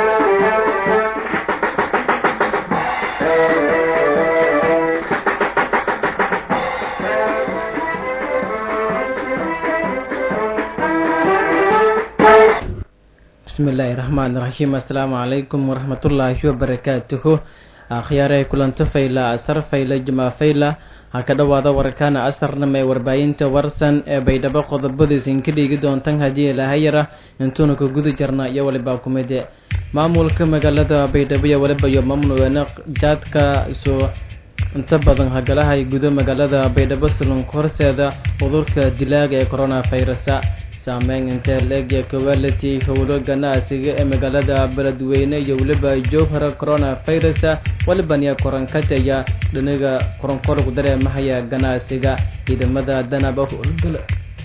bismillaahi raxmaani raxiim assalaamu calaykum waraxmatullaahi wabarakaatuhu akhyaarey kulanto fayla asar fayla jamaa fayla ha ka dhowaada warkaana asarnama ee warbaahinta warsan ee baydhabo qodobadiisin ka dhigi doontan haddii ilaahayara intuuna ka guda jarna iyo waliba kumide maamulka magaalada baydhabo iyo waliba iyo mamnuucna jaadka soo inta badan hagalahay gudo magaalada baydhabo salonka horseeda cudurka dilaaga ee coronavirusa saameyn intee leegya quality howlo ganacsiga ee magaalada beledweyne iyo weliba jowhara coronavirus walibaniya korankataya dhinaga koronkorgu dareemahaya ganacsiga ciidamada danaba howlgala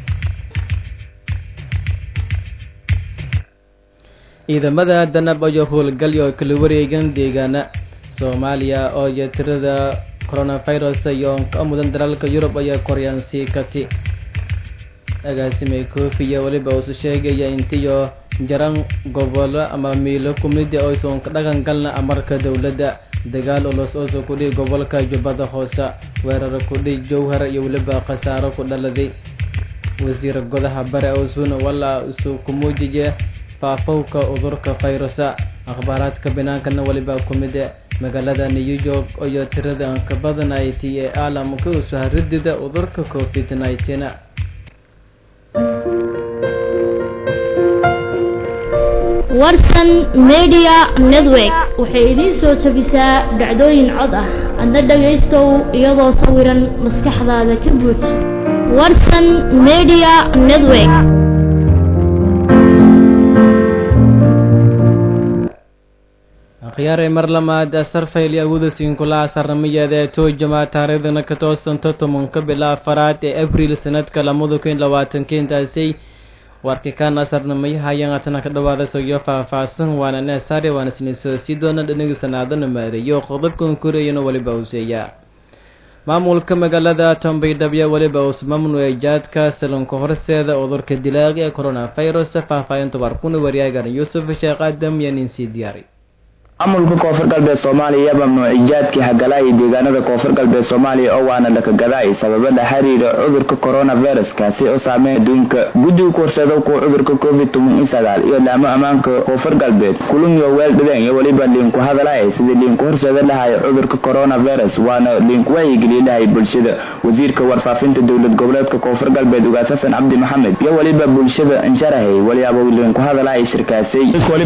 ciidamada danab ayo howlgalyo kala wareegan deegaana soomaaliya oo iyo tirada coronavirus iyo ka mudan dalalka yurub ayaa koryaansii kati agaasimay koofiya weliba uusu sheegaya intiyo jaran gobolo ama miilo kumida oysan ka dhaqan galna amarka dowladda dagaal ulos oosa kudhihi gobolka jubbada hoose weerar kudhihi jowhar iyo weliba khasaaro ku dhaladay wasiir godaha bare oosuna walaa isu kumuujiye faafowka cudurka fayrusa akhbaaraadka binaankana weliba kumide magaalada new york iyo tirada ka badanayt ee caalamka usu haridida cudurka covid nineteen warsan media network waxay idiin soo jebisaa dhacdooyin cod ah adna dhagaystow iyadoo sawiran maskaxdaada ka buuj warsan media network akhyaarey mar lamaad asarfayl iyo awooda siinkula asarnamayeeda ee toojama taariikhdana ka toosanto tobanka bila afaraad ee abriil sanadka lamada kun labaatanka intaasay warka kaan asarnamayahayan atana ka dhawaada soyo faah-faahsan waana neesaare waana siniso sii doona dhaniga sanaadana maareeyo qodobkan koreyana weliba useeya maamulka magaalada tombaydhabya weliba uus mamnuucay jaadka salonka horseeda cudurka dilaaqa ee coronavirus faahfaahinta warkuna wariyaagan yuusuf sheekh aadam iyo ninsii diyaari maamulka koonfur galbeed soomaaliya mamnuuci jaadkii hagalaaya deegaanada koonfur galbeed soomaaliya oo waana dhakagadaay sababada xiriira cudurka coronavirus kaasi oo saameyn adduunka guddiga kuhorseeda kuwa cudurka covid toban iyo sagaal iyo laamo ammaanka koonfur galbeed kulunyo weel dhideen iyo weliba liinku hadalaya sidii liinku horseeda dhahaya cudurka coronavirus waana liinku wacyigeliye dhahay bulshada wasiirka warfaafinta dowlad goboleedka koonfur galbeed ugaas xasan cabdi maxamed iyo weliba bulshada insharahay waliyaabo liinku hadalaya shirkaasay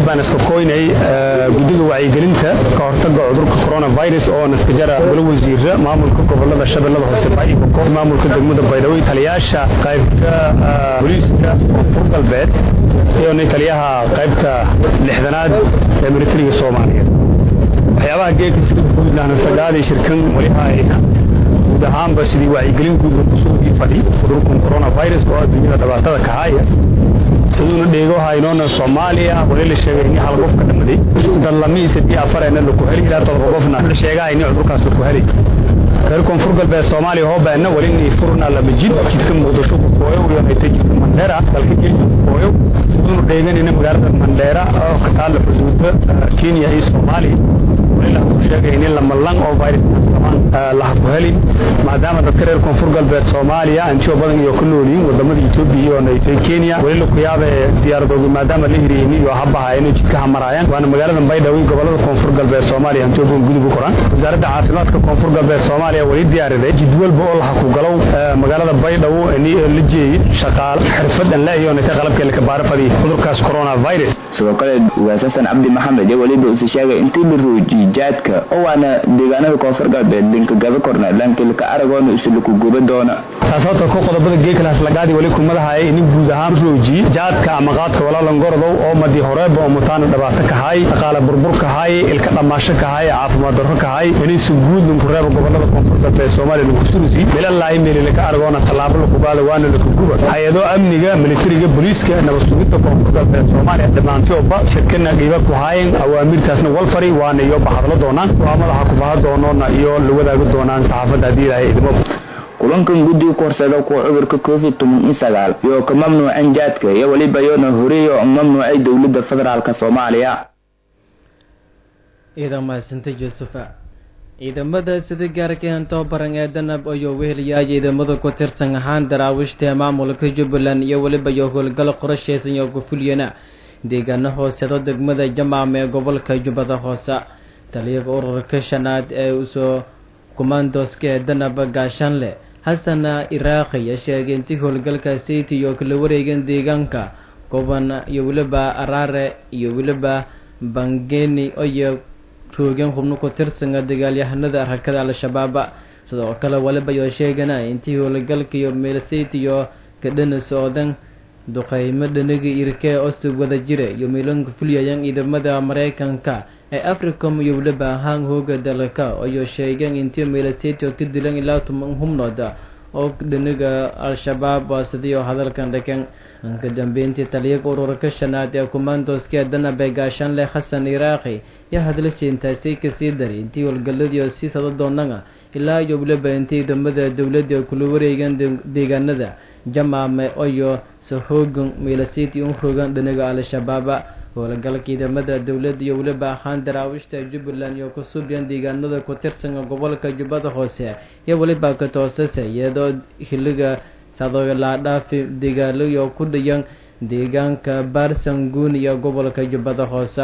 gelinta ka hortaga cudurka coronavirus oo naskajara golo wasiira maamulka gobolada shabeellada hoose baaibokoor maamulka degmada baydhabo taliyaasha qaybta booliiska koonfur galbeed iyo taliyaha qaybta lixdanaad ee militariga soomaaliyeed waxyaabaha geeka sida guudlahna sagaaday shirkan walihayna guud ahaanba sidii wacyigelin guud kusugii fadhi cudurkan coronavirus oo adduunyada dhibaatada kahaaya siduuna dheego haynoona soomaaliya wali la sheegay in hal qof ka dhamaday dan lamiisa dii afareena laku heli ilaa todoba qofna la sheegahay in cudurkaas laku helay reer koonfur galbeed soomaaliya hoobeena wali inay furna lama jid jidka muqdisho ku kooyo iyo haytay jidka mandheera dalka kenya ku kooyo siduuna dheeganayna magaalada mandheera oo ka taalla xuduuda kenya iyo soomaaliya wali la ku sheegay in lama lang oo viruskaas qabaan laha ku helin maadaama dadka reer koonfur galbeed soomaaliya antiyo badan iyo ku nool yihiin wadamada etoobiya iyo naytay kenya wali la ku yaaba diyaaradoodu maadaama la hiriyeen iyo habaha inay jidka hamaraayaan waana magaalada baydhabo iyo gobolada koonfur galbeed soomaaliya antiyo badan gudub u koraan wasaaradda caafimaadka koonfur galbeed soomaaliya wali diyaariday jid walba oo laha ku galow magaalada baydhabo la jeeyay shaqaale xirfadan la iyo naytay qalabkeela ka baarafadii cudurkaas coronavirus sidoo kale ugaas xasan cabdi maxamed iyo weliba usi sheegay intii la roojiyey jaadka oo waana deegaanada koonfur galbeed linka gaba korna lankilka aragoona isulaku guba doona taas horta ku qodobada geekalaas lagaadi wali kumadahay in guud ahaan rooji jaadka ama qaadka walaalan gorodow oo madi horeeba oo mutaana dhibaato kahay dhaqaale burbur kahay ilka dhammaasho kahay caafimaad darro kahay inaysu guud lunku reeba gobolada koonfur galbeed soomaaliya lunku surusi meelalaahi meelilaka aragoona tallaabo laku qaada waana laku guba hay-ado amniga militariga booliiska nabad sugidda koonfur galbeed soomaaliya dhammaantooba shirkana qiiba ku haayeen awaamirtaasna walfari waana iyo bahadlo doonaan waa madaxa ku baha doonoona iyo la wadaagi doonaan saxaafadda haddii ilaahay idimo kulankan guddiga ku horseeda kuwa cudurka covid toban iyo sagaal iyo ka mamnuuceen jaadka iyo weliba yoona horeey oo mamnuucay dowladda federaalk soomaaliya ciidan mahadsanta yuusufa ciidamada sida gaarka hantoo baran ee danab ayuu weheliyaa ciidamada ku tirsan ahaan daraawiishta ee maamulka jubbaland iyo weliba iyo howlgal qorasheysan iyo gufuliyana deegaano hoosedo degmada jamaam ee gobolka jubbada hoose taliyaga ururka shanaad ee usoo kumandoska ee danab gaashaanle xasana iraaqi ayaa sheegay intii howlgalka city iyo kala wareegan deegaanka goban iyo weliba araare iyo weliba bangeni iyo roogeen xubno ku tirsanga dagaalyahanada arakada al-shabaaba sidoo kale waliba yoo sheegana intii howlgalka iyo meelsayt iyo kadhana socdan duqeymo dhanaga irkee ostig wada jira iyo miilanka fulyayan ciidamada mareykanka ee africom iyo weliba ahaan hooga dalka ayuu sheegeen intii meelsayt oo ka dilan ilaa toban hubnood oo dhanaga al-shabaab sidii oo hadalkan dhaken ka dambeyntii taliyaga ururka shanaad ee kumandoska ee danabe gaashaanle xasan iraaqi iyo hadlasha intaasay kasii daray intii howlgaladii oo sii sada doonana ilaa iyo weliba intii ciidamada dowladda kula wareegan deegaanada jamaame iyo sahoogan meelasiti un rogan dhanaga al-shabaaba howlgalka ciidamada dowladda iyo weliba ahaan daraawiishta jubbaland iyo kusuubyan deegaanada ku tirsan gobolka jubbada hoose iyo weliba ka toosase iyadoo xiliga sadoolaadhaafi degaalayo ku dhayan deegaanka baarsanguun iyo gobolka jubbada hoose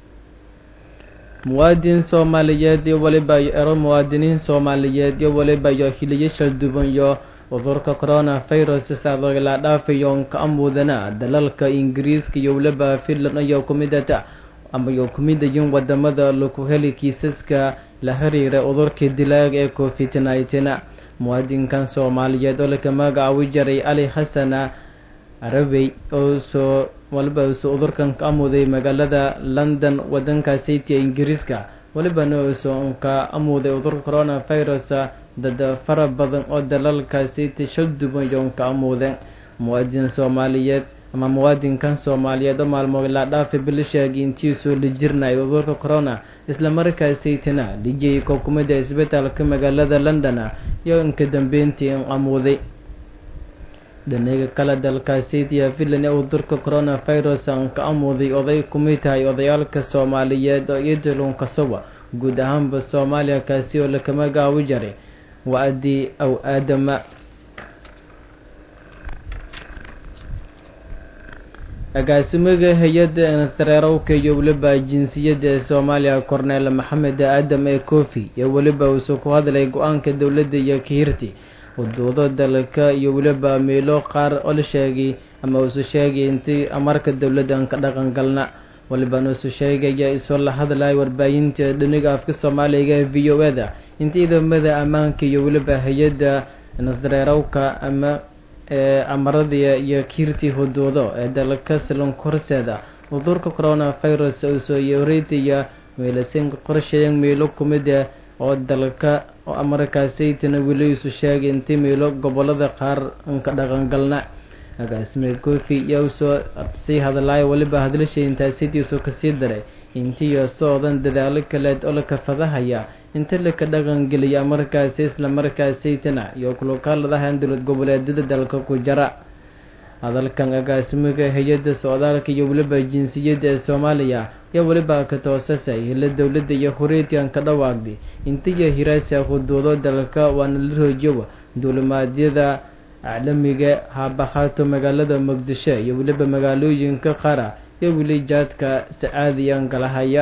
muwaadin soomaaliyeed iyo waliba ero muwaadiniin soomaaliyeed iyo waliba iyo hiliyo shalduban iyo cudurka corona virus sadoolaadhaafiyo ka amudana dalalka ingiriiska iyo waliba finland iyo kumidata ama iyo kumidayin wadamada laku heli kiisaska la xiriira cudurka dilaaga ee covid nineteen muwaadinkan soomaaliyeed oo laka magacaabi jaray ali xasana arabey oo soo waliba usoo cudurkan ka amuday magaalada london wadanka city ee ingiriiska walibana usoo ka amuday cudurka corona virus dad fara badan oo dalalka city shalduban iyo ka amudeen muwaadin soomaaliyeed ama muwaadinkan soomaaliyeed oo maalmood la dhaafay bil sheegay intiisuu la jirnay cudurka corona islamarkaasaytana lijiyay kookumada isbitaalka magaalada london iyo inka dambeyntii in amuuday dhanaga kale dalkaasaytiya finland ee cudurka corona virus aan ka amuuday oday kumid tahay odayaalka soomaaliyeed oo idilun kasowa guud ahaanba soomaaliya kaasi oo lakama gaawi jaray wa-adii aw aadama agaasimaga hay-adda instareerowka iyo weliba jinsiyadda ee soomaaliya korneel maxamed aadam ee kofi iyo weliba uusuu ku hadlay go-aanka dowladda iyo kahirti waduudo dalka iyo weliba meelo qaar oo la sheegay ama uusu sheegay intii amarka dowladda aan ka dhaqan galna walibana usu sheegaya isoo la hadlaya warbaahinta dhaniga afka soomaaliga ee v o eda intii ciidamada ammaanka iyo weliba hay-adda nasdareerowka ama ee amaradii iyo kiirtii huduudo ee dalka silonka horseeda cudurka corona virus usoo yoreetiya meelasinka qorshayan meelo kumida oo dalka oo amarkaasaytana weli isu sheegay intii meelo gobolada qaar anka dhaqangalna agaasime kofi iyo usoo sii hadlaayo weliba hadlashay intaasitiisu kasii daray intiiyo socdan dadaalo kaleed oo laka fadahaya inta laka dhaqangeliya markaasi isla markaasaytana iyo kulukaaladahan dowlad goboleedyada dalka ku jara hadalkan agaasimiga hay-adda socdaalka iyo weliba jinsiyadda ee soomaaliya iyo weliba ka toosasay hila dowladda iyo horeetian ka dhawaaqday intiyo hiraasa huduudo dalka waana la roojowa duulimaadyada caalamiga haabahaato magaalada muqdisho iyo weliba magaalooyinka qara iyo weli jaadka sacaadiyan galahaya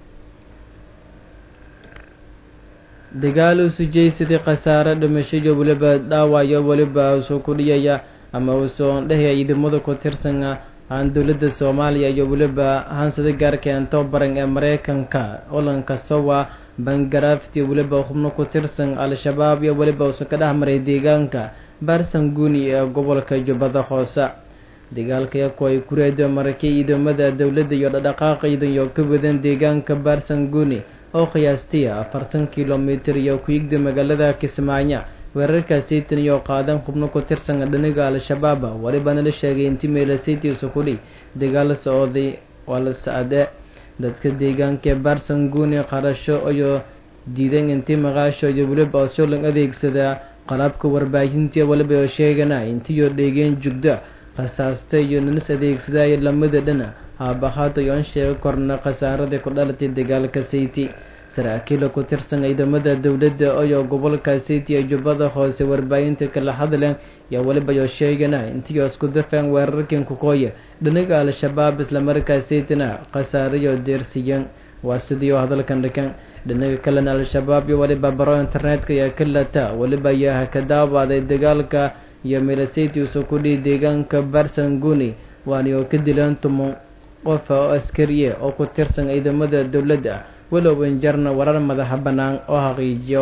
dagaal usu jeysadii khasaare dhimasho iyo weliba dhaawayo weliba usoo ku dhiyaya ama usoo dhehaya ciidamada ku tirsan aan dowladda soomaaliya iyo weliba hansada gaarkeento baran ee mareykanka olanka sowa bangarafti weliba xubno ku tirsan al-shabaab iyo weliba usu ka dhex maray deegaanka baarsanguuni ee gobolka jubbada hoose dagaalka yaku ay kureeda marakay ciidamada dowladda iyo dhadhaqaaqa ciidan iyo ka wadan deegaanka baarsanguuni oo qiyaastay afartan kilomitir iyo ku yigda magaalada kismaayo weerarkaasaytan iyo qaadan xubno ku tirsan dhaniga al-shabaab walibana la sheegay intii meelasaytiisu kudhi dagaal socday waa la sacde dadka deegaanka ee baarsanguuni qarasho iyo diidan intii maqaasho iyo weliba osolan adeegsada qalabka warbaahintii waliba oo sheegana intiiyo dheegeen jugda rasaasta iyo ninis adeegsadaya lamada dhana haabahaata yoon sheega korna khasaaradii ku dhalatay dagaalka sayti saraakiila ku tirsan ciidamada dowladda oyo gobolka city ee jubbada hoose warbaahinta kala hadleen yaa weliba yoo sheegana intii isku dafeen weerarkan kukooya dhinaga al-shabaab islamarkaa saytina khasaarayo deersiyan waa sidii oo hadalkan dhikan dhinaga kalena al-shabaab iyo weliba baro internetka ayaa ka lata weliba ayaa ka daawaaday dagaalka iyo milasayty uso kudhii deegaanka barsanguni waani oo ka dileen tuman qof oo askariye oo ku tirsan ciidamada dowladda walow injarna warar madaxa bannaan oo xaqiijiyo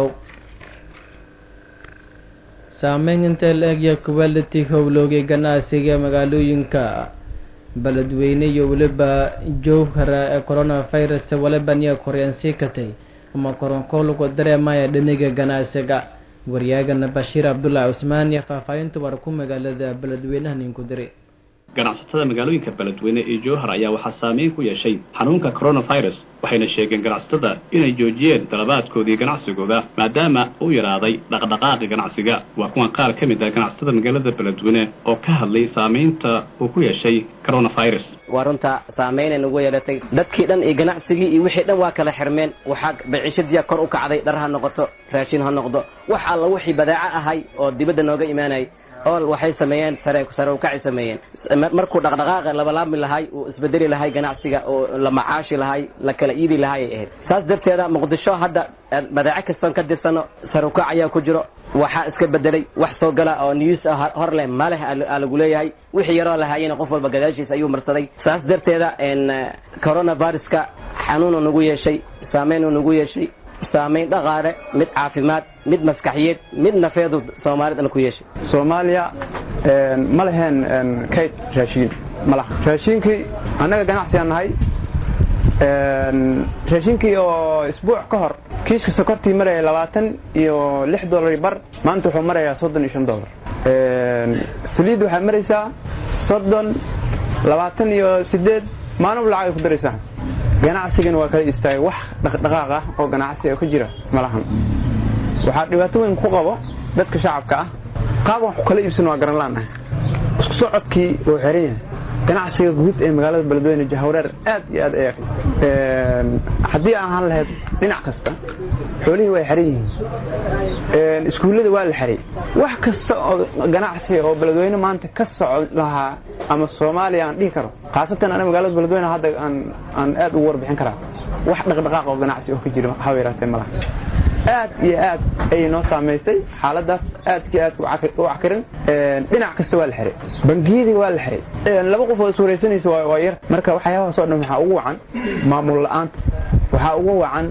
saameyn inta la egya quality howlooga ganacsiga magaalooyinka beledweyne iyo weliba jowhara ee coronavirus waliba niya koryaansii katay ama koronkoolku dareemaya dhiniga ganacsiga waryaagana bashiir cabdullaahi cusmaan iyo faahfaahinta war ku magaalada beledweynaha ninku diri ganacsatada magaalooyinka beledweyne ee jowhar ayaa waxaa saameyn ku yeeshay xanuunka coronavirus waxayna sheegeen ganacsatada inay joojiyeen dalabaadkoodii ganacsigooda maadaama uu yaraaday dhaqdhaqaaqi ganacsiga waa kuwan qaar ka mid ah ganacsatada magaalada beledweyne oo ka hadlay saamaynta uu ku yeeshay coronavirus waa runta saamaynay nagu yeelatay dadkii dhan iyo ganacsigii iyo wixii dhan waa kala xirmeen waxaa baciishadiya kor u kacday dhar ha noqoto raashin ha noqdo wax alla wixii badaaco ahay oo dibadda nooga imaanayay ool waxay sameeyeen sare sare ukacay sameeyeen markuu dhaqdhaqaaqa labalaabmi lahay uu isbedeli lahay ganacsiga oo la macaashi lahay la kala iidi lahay ay ahayd saas darteeda muqdisho hadda badaaco kastoon ka dirsano sare ukac ayaa ku jiro waxaa iska bedelay wax soo gala oo news hor leh maleh aa lagu leeyahay wixii yaroo lahaayena qof walba gadaashiisa ayuu marsaday saas darteeda coronaviruska xanuunu nagu yeeshay saameynuu nagu yeeshay saamayn dhaqaale mid caafimaad mid maskaxiyeed mid nafeedu soomaalida ku yeeshay soomaaliya ma leheen kayd raashiin malaha raashiinkii annaga ganacsigaan nahay raashiinkii oo isbuuc ka hor kiiska sokortii maraya labaatan iyo lix dollar bar maanta wuxuu marayaa soddon iyo shan dollar saliid waxaad maraysaa soddon labaatan iyo sideed maalin lacag ay ku daraysaa ganacsigana waa kala istaagay wax dhaqdhaqaaq ah oo ganacsiga ka jira malahan waxaa dhibaato weyn ku qabo dadka shacabka ah qaab wax kala iibsan waa garan laanahay isku socodkii wuu xiran yahay ganacsiga guud ee magaalada beledweyne jahwareer aad iyo aad ay haddii aan ahaan lahayd dhinac kasta xoolihii way xiran yihiin iskuullada waa la xiray wax kasta oo ganacsiga oo beledweyne maanta ka socod lahaa ama soomaaliya aan dhihi karo khaasatan ana magaalada beledweyne hadda aan aan aad ugu warbixin karaa wax dhaqdhaqaaq oo ganacsi oo ka jira haba yaraatee malaha aad iyo aad ayay noo saamaysay xaaladaas aadkii aad u cakirin dhinac kasta waa la xiray bangiyadii waa la xiray laba qof oo iswaraysanaysa waa yar marka waxyaabahaas oo dhan waxaa ugu wacan maamul la'aanta waxaa ugu wacan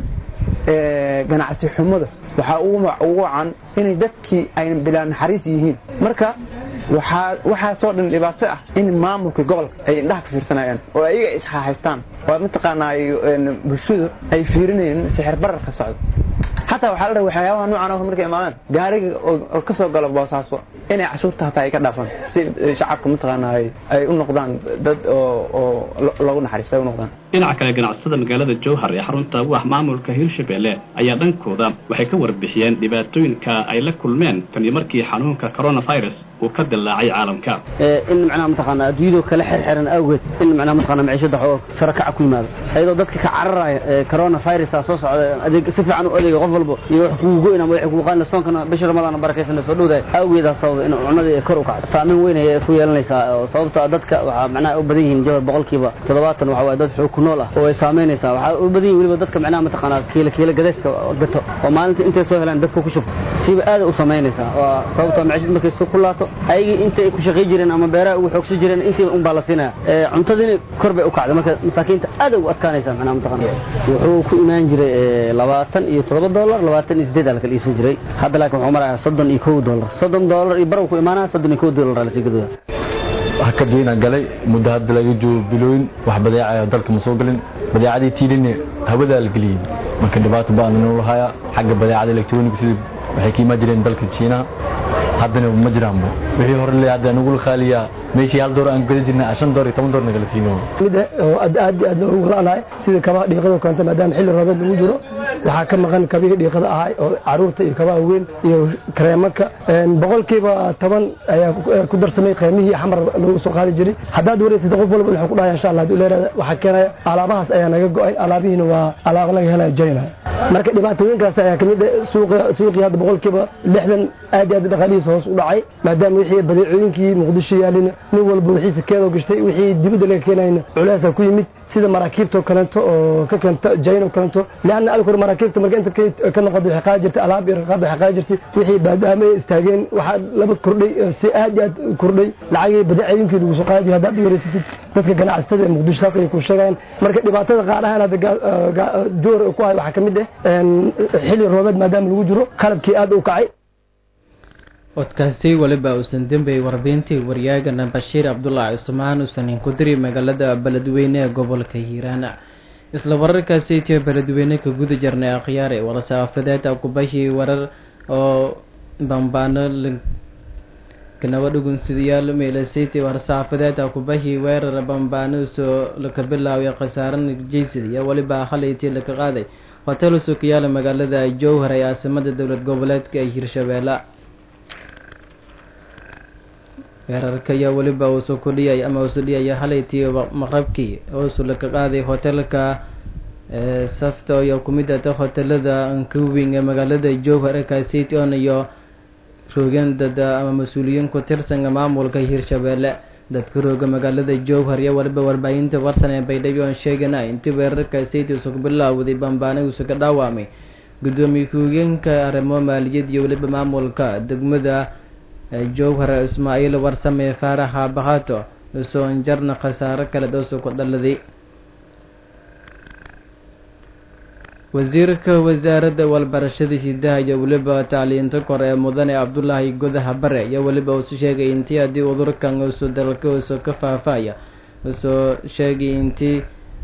ganacsi xumada waxaa ugu wacan inay dadkii ay bilaa naxariis yihiin marka waxaasoo dhan dhibaato ah in maamulka gobolka ay indhaha ka fiirsanayaan oo ayaga ishahaystaan oo mataqaanaa bulshadu ay fiirinayeen sixir bararka socda xataa waxaa la dhaha waxyaabaha noocan oo markay imaadaan gaariga oo ka soo galo boosaaso inay cashuurta hataa ay ka dhaafaan si shacabka mataqaanaa ay u noqdaan dad oo loogu naxariista ay u noqdaan dhinaca kale ganacsatada magaalada jowhar ee xarunta u ah maamulka hirshabelle ayaa dhankooda waxay ka warbixiyeen dhibaatooyinka ay la kulmeen taniyo markii xanuunka coronavirus uu ka dillaacay caalamka in macnaha mataqaanaa adduunyadu kala xirxiran awgeed in macnaha mataqaanaa maciishada oo sare kaca ku yimaado ayadoo dadka ka cararaya coronavirusa soo socda adeeg si fiican u adeega qof walba iyo wax kugu goyn ama wax kugu qaadna soonkana bisha ramadaan barakaysan soo dhowdahay awgeedaa sababa in cunadii kor u kacdo saameyn weyn ayay ku yeelanaysaa oo sababta dadka waxaa macnaha u badan yihiin jawar boqolkiiba toddobaatan waxa waaye dad xoog ku nool ah oo ay saameynaysaa waxaa u badan yihin weliba dadka macnaha mataqaanaa kiila kiila gadayska gato oo maalinta intay soo helaan dadka ku shubto siba aada u samaynaysaa waa sababta maciishad markay soo kulaato ayagii intay ku shaqay jireen ama beeraha ugu xoogsan jireen intii un baa la siinaya cuntadiina kor bay u kacday marka masaakiinta aad ugu adkaanaysaa macnaha mataqaanaa wuxuu ku imaan jiray labaatan iyo toddoba dollar labaatan iyo sideed aa la kala iibsan jiray hadda laakiin wuxuu marayaa soddon iyo kow dollar soddon dollar iyo barw ku imaanaya soddon iyo kow dollar aa lasii gadaya hakadweyna galay muddo hadda laga joogo bilooyin wax badeecaya dalka ma soo galin badeecadii tiilina hawadaa la geliyey marka dhibaato ba'an noo lahayaa xagga badeecada electronic sida waxay ka imaan jireen dalka jiinaha haddana ma jiraanba wixii hore le hadda nagula khaaliyaa meeshii hal door aan gada jirnay shan door iyo toban door nagala siino mid oo aad aad aad ugu la'nahay sida kabaha dhiiqada keenta maadaama xilli roobeed lagu jiro waxaa ka maqan kabihii dhiiqada ahaa oo caruurta iyo kabaha weyn iyo kareemaka boqolkiiba toban ayaa ku darsamay qiimihii xamar lagu soo qaadi jiray haddaad wareysid qof walba wuxuu ku dhahaya insha allah haduu leerada waxaa keenaya alaabahaas ayaa naga go-ay alaabihiina waa alaaba laga helaya jayna marka dhibaatooyinkaas ayaa kamid suuqa suuqii hadda boqolkiiba lixdan aad iyo aad dhaqaalihiisa hoos u dhacay maadaama wixii badeecooyinkii muqdisho yaalina nin walba wixiisa keedoo gashtay wixii dibadda laga keenayna culeesa ku yimid sida maraakiibtoo kaleeto oo ka keenta jayno kaleeto leanna adig hore maraakiibta marka inta ka noqoda waxay qaadi jirtay alaab iyo raqaab waxay qaadi jirtay wixii baadaama istaageen waxaa laba kordhay si aad iyo aad kordhay lacagii badeecooyinkii lagu soo qaadi jiray haddaad wareysatid dadka ganacsatada ee muqdisho saas ayay ku sheegayaan marka dhibaatada qaar ahaan hadda door ku hayo waxaa ka mid ah xilli roobeed maadaama lagu jiro qalabkii aad u kacay codkaasi weliba uusan dembey warbintii waryaagana bashiir cabdulaahi cusmaan uusan inkudiri magaalada beledweyne ee gobolka hiiraan isla wararkaasi itiyo beledweyne ka guda jirnay akhyaare warasaafadeed akubahii warar oo bambaano kanaba dhugunsidayaal meelasiti warsaafadeed akubahii weerar bambaano soo laka bilaaway khasaaran jeysid iyo weliba halayti laka qaaday hotel sukayaala magaalada jowhar ee caasimada dowlad goboleedka ee hirshabeelle weerarka ayaa weliba uusu ku dhiyay ama uusu dhiyaya halaytii maqrabkii uusu laka qaaday hotelka safta iyo kumid ata hotelada ankawing ee magaalada jowhar kaasiton iyo roogeen dad ama mas-uuliyiin ku tirsan maamulka hirshabeelle dadka rooga magaalada jowhar iyo waliba warbaahinta warsan ee baydhabo aan sheegana intii weerarka sayti usu ku bilaawday bambaana uusu ka dhaawamay gudoomiye ku-higeenka arrimo maaliyad iyo weliba maamulka degmada jowhar ismaaciil warsame faaraxa bakato usoo injarna khasaaro kale doosu ku dhaladay wasiirka wasaaradda walbarashada hidaha iyo weliba tacliinta kore ee mudane cabdulaahi godaha bare iyo weliba uusu sheegay intii haddii udurkan usu dalka usu ka faafaya usoo sheegay intii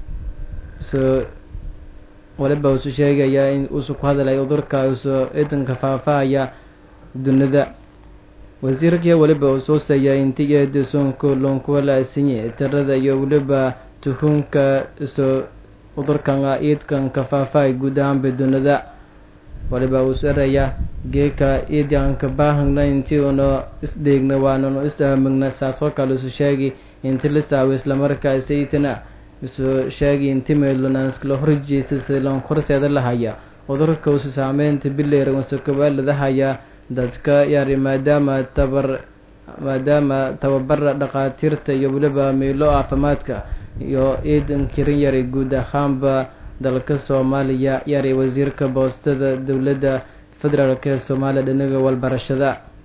usu waliba usu sheegaya in usu ku hadlay udurka usu idanka faafaya dunida wasiirkii weliba uu soo seeyaa intii eedisonku lonkuwalaasinye tirada iyo weliba tuhunka isu udurkan iidkan ka faafay guud ahaanba dunida waliba uu saraya geeka iidanka baahagna intii una isdheegna waananu isdaamagna saasoo kale isu sheegi inti la saawo islamarkaasi itana isu sheegi inti meelunaaskala horjeesa silan horseeda lahaya udurka usu saameynta bileera usu kabaaladahaya dadka yari maadaama tabar maadaama tababara dhakhaatiirta iyo weliba meelo caafimaadka iyo ciidan kirin yaray guud ahaanba dalka soomaaliya yaray wasiirka boostada dowladda federaalk ee soomaaliya dhinaga walbarashada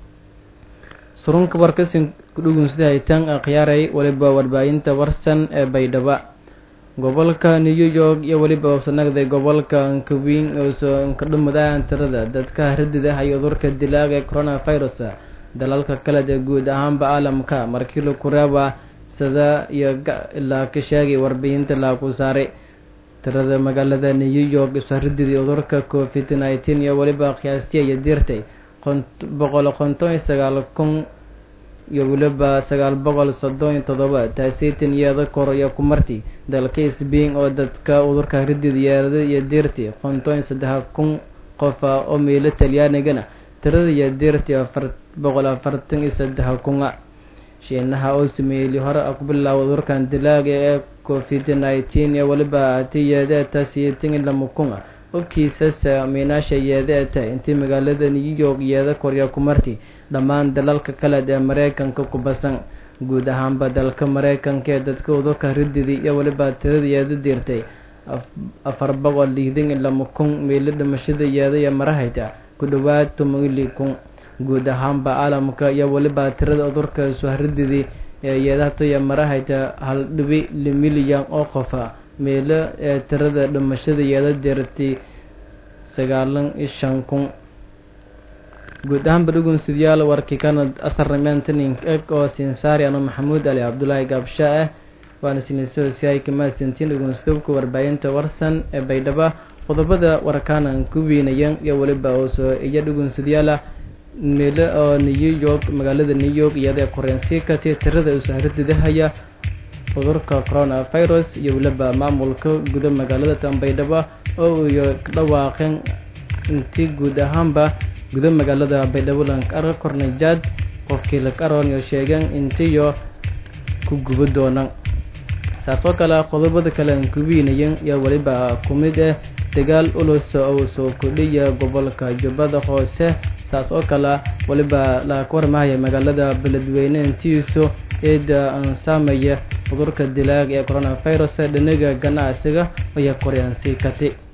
surunka warkasin kudhugunsida haytaan akhyaaray weliba warbaahinta warsan ee baydhaba gobolka new york iyo weliba usanagday gobolka nkawing oosoo nkadhumadaan tirada dadka haradida iyo udurka dilaaga ee coronavirus dalalka kale ee guud ahaanba caalamka markii la kuraaba sada iyo ilaa ka sheegay warbixinta laaku saaray tirada magaalada new york isharadidii udurka covid nineteen iyo weliba qiyaastii iyo dirtay boqol konton iyo sagaal kun iyo weliba sagaal boqol soddon iyo todoba taasiitan iyada kor iyo kumarti dalka sbain oo dadka udurka haradid yeerada iyo dirti konton iyo saddex kun qofa oo meelo talyaanigana tirada iyo dirti afar boqol afartan iyo saddex kuna shiinaha oo sameeyey hore ku bilaaway udurkan dilaaga ee covid nineteen iyo weliba ati yeedeeta siyeetan iyo lama kuna ogkiisas miinaasha yeedeeta intii magaalada new york yeeda korya kumarti dhammaan dalalka kale ee mareykanka ku basan guud ahaanba dalka mareykanka ee dadka udurka rididi iyo weliba tirada yeeda dirtay afar boqol lixdan iyo lama kun meelo dhimashada yeeda iyo marahayta ku dhawaad tomili kun guud ahaanba caalamka iyo weliba tirada udurka suharididii ee yeedahatoya marahayta hal dhibi milyan oo qofa meelo ee tirada dhimashada yeeda dirtay sagaalan iyo shan kun guud ahaanba dhugunsidyaal warkii kana asarnameentanink eg oo sinsaari ano maxamuud ali cabdulaahi gaabsha ah waana sinisosiyaay kamaasintiin dhugunsidabka warbaahinta warsan ee baydhaba qodobada warkaanan ku weynayan iyo weliba oosoo iyo dhugunsidyaala meelo oo new york magaalada new york iyadee koreensi kati tirada usaharadidahaya cudurka coronavirus iyo weliba maamulka guda magaalada tanbaydhaba oo iyo dhawaaqeen intii guud ahaanba guda magaalada baydhabo lankaro kornajaad qofkii lakaroon iyo sheegeen intiyo ku gubo doonaan saas oo kale qodobada kale aan kubiinayen iyo weliba ku mid ah dagaal ulus oo soo kordhiya gobolka jubbada hoose saas oo kale weliba la warmahaya magaalada beledweyne intiisu eeda saamaya cudurka dilaaga ee coronavirus dhinaga ganacsiga ayaa koryaansi kati